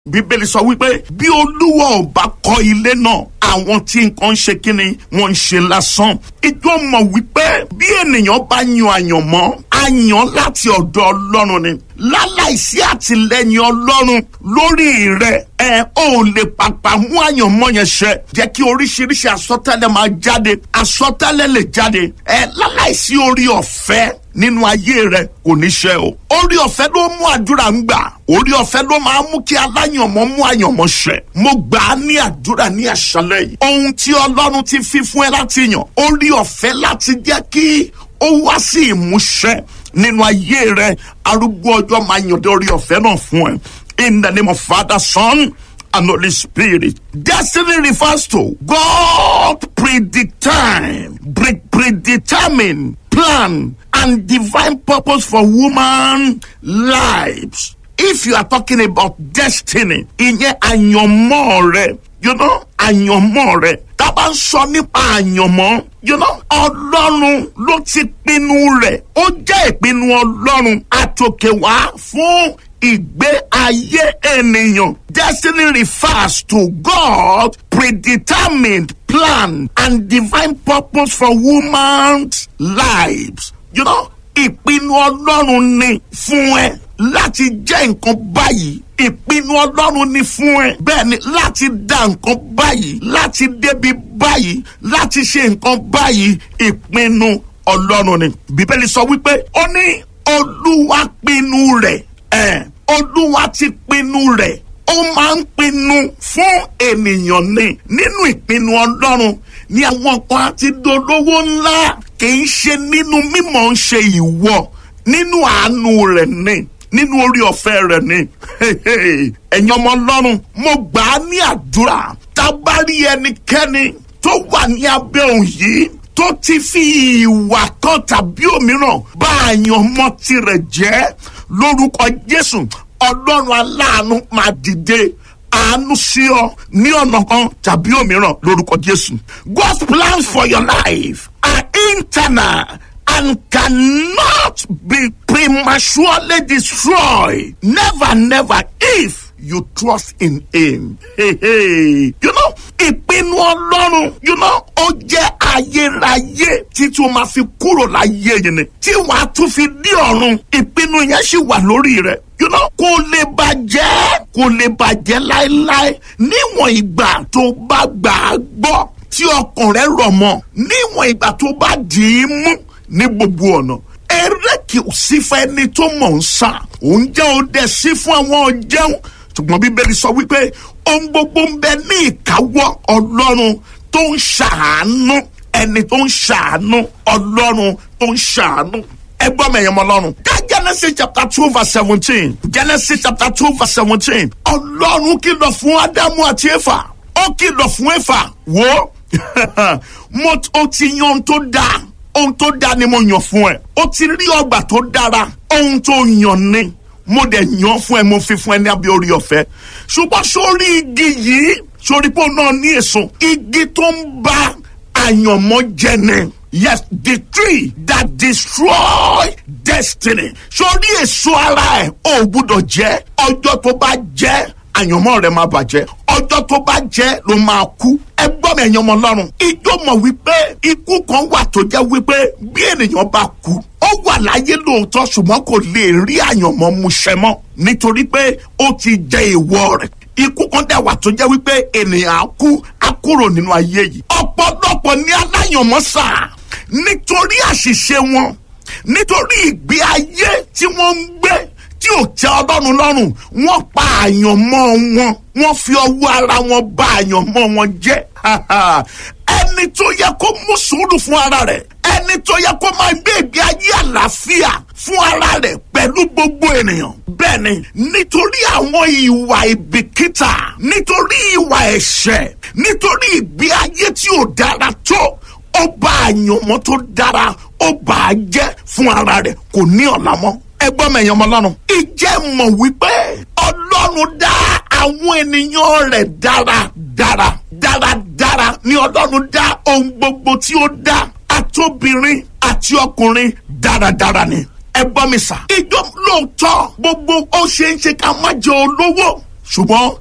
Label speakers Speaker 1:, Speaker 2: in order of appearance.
Speaker 1: bíbélì sọ wípé bí olúwa ò bá kọ́ ilé náà àwọn tí nǹkan ń ṣe kíni wọ́n ń ṣe lásán ìjọ mọ̀ wípé bí ènìyàn bá yan àyànmọ́ àyàn láti ọ̀dọ̀ ọlọ́run ni láláìsí àtìlẹ́yìn ọlọ́run lórí rẹ̀ ẹ ò lè pàpà mú àyànmọ́ yẹn ṣẹ jẹ́ kí oríṣiríṣi àsọtẹ́lẹ̀ máa jáde àsọtẹ́lẹ̀ lè jáde ẹ láláìsí orí ọ̀fẹ́ nínú ayé rẹ kò ní ṣe o. orí ọ̀fẹ́ ló mú àdúrà ń gbà orí ọ̀fẹ́ ló máa mú kí aláyànmọ́ mú àyànmọ́ ṣẹ. mo gbà á ní àdúrà ní àṣálẹ́ yìí. ohun tí ọlọ́run ti fi fún ẹ láti yàn orí ọ̀fẹ́ láti jẹ́ kí ó wá sí ìmúṣẹ nínú ayé rẹ arúgbó ọjọ́ máa yàn dé orí ọ̀fẹ́ náà fún ẹ. in the name of Father, Son, and Holy Spirit. Destiny refers to God predetermined, pre- predetermined plan and divine purpose for woman lives. If you are talking about destiny, ìyẹn àyànmọ́ rẹ, you know, àyànmọ́ rẹ. Tá a bá ń sọ nípa àyànmọ́, you know, Ọlọ́run ló ti pinnu rẹ̀. Ó jẹ́ ìpinnu Ọlọ́run àtòkè wá fún ìgbé ayé ènìyàn. Destiny refers to God predetermined plan and divine purpose for woman's lives. You know, ìpinnu Ọlọ́run ni fún ẹ láti jẹ́ nǹkan báyìí. Ìpinnu Ọlọ́run ni fún ẹ. Bẹ́ẹ̀ni láti dá nǹkan báyìí, láti débi báyìí, láti ṣe nǹkan báyìí. Ìpinnu Ọlọ́run ni. Bíbélì sọ wípé ó ní Olúwa pinnu rẹ̀ ẹ olúwa ti pinnu rẹ̀ ó máa ń pinnu fún ènìyàn ni nínú ìpinnu ọlọ́run ní àwọn kan àti dolówó ńlá kì í ṣe nínú mímọ̀ ń ṣe ìwọ nínú àánú rẹ̀ ni nínú orí ọ̀fẹ́ rẹ̀ ni ẹ̀yin ọmọ ọlọ́run mo gbà á ní àdúrà tá a bá rí ẹnikẹ́ni tó wà ní abẹ́ òun yìí tó ti fi ìwà kan tàbí òmíràn bá àyànmọ́ tirẹ̀ jẹ́ lórúkọ jésù ọlọ́run aláàánú máa dìde àánú sí ọ ní ọ̀nà kan tàbí òmíràn lórúkọ jésù. God's plans for your life are internal and cannot be prematurely destroyed. Never, never if you trust in him. Hey, hey. You know, ìpinnu ọlọ́run you know, ó jẹ́ ayérayé títí o máa fi kúrò láyé yìí ni tí wàá tún fi dí ọ̀run ìpinnu yẹn sì wà lórí rẹ̀ you know, kò lè bàjẹ́ kò lè bàjẹ́ láéláé níwọ̀n ìgbà tó bá gbà á gbọ́ tí ọkàn rẹ̀ rọ̀ mọ́ níwọ̀n ìgbà tó bá dì í mú ní gbogbo ọ̀nà eré kì í sí fún ẹni tó mọ̀ ń sá òun jẹ́ ó dẹ̀ sí fún àwọn jẹun ṣùgbọ́n bíbélì sọ wípé ohun gbogbo ń bẹ ní ìkáwọ́ ọlọ́run tó ń ṣàánú ẹni tó ń ṣàánú ọlọ́run tó ń ṣàánú ẹgbọ́n mẹ̀yàn mọ́ lọ́rùn. ká genesis chapter two verse seventeen genesis chapter two verse seventeen ọlọ́run kìlọ̀ fún ádámù àti éfà ó kìlọ̀ fún éfà wò ó mo ó ti yan ohun tó dáa ohun tó dáa ni mo yàn fún ẹ ó ti rí ọgbà tó dára ohun tó yàn ni mo dẹ̀ yàn fún ẹ mo fi fún ẹ ní abẹ́ orí ọ̀fẹ́ ṣùgbọ́n sórí igi yìí sórí pé òun náà ní èso igi tó ń bá àyànmọ́ jẹ ni yes the tree that destroy destiny sórí èso ara ẹ ò gbúdọ̀ jẹ ọjọ́ tó bá jẹ àyànmọ́ rẹ máa bàjẹ́ ọjọ́ tó bá jẹ́ ló máa kú ẹ gbọ́ mi ẹ̀yàn ọmọ ọlọ́run ijó mọ̀ wípé ikú kan wà tó jẹ́ wípé bí ènìyàn bá kú ó wà láyé lóòótọ́ ṣùgbọ́n kò lè rí àyànmọ́ mu ṣẹ mọ́ nítorí pé ó ti jẹ èèwọ̀ rẹ̀ ikú kan dẹ̀ wà tó jẹ́ wípé ènìyàn á kú á kúrò nínú ayé yìí ọ̀pọ̀lọpọ̀ ní aláyànmọ́ sáà nítorí àṣìṣe wọn nítorí ìgbé ayé tí wọ́n ń gbé tí ò tẹ́ ọlọ́run lọ́rùn wọ́n pa àyànmọ́ wọn wọ́n fi ọwọ́ ara wọn bà àyànmọ́ wọn jẹ́ ẹni tó yẹ kó mú sùúrù fún ara rẹ̀ ẹni tó yẹ kó máa gbé ìgbé ayé àlàáfíà fún ara rẹ̀ pẹ̀lú gbogbo ènìyàn bẹ́ẹ̀ni nítorí àwọn ìwà ìbìkítà nítorí ìwà ẹ̀ṣẹ̀ nítorí ìgbé ayé tí ò dára tó ó bà àyànmọ́ tó dára ó bà á jẹ́ fún ara rẹ̀ kò ní ọ̀la mọ́ ẹgbọ́n mẹ̀yàn ọmọ ọlọ́run. ìjẹ́ mọ̀ wípé ọlọ́run dá àwọn ènìyàn rẹ̀ dára dára dára dára ni ọlọ́run dá ohun gbogbo tí ó dá àtobìnrin àti ọkùnrin dáradára ni. ẹ gbọ́ mi sà. ìjọ lóòótọ́ gbogbo ó ṣe ń ṣe ká má jẹ olówó ṣùgbọ́n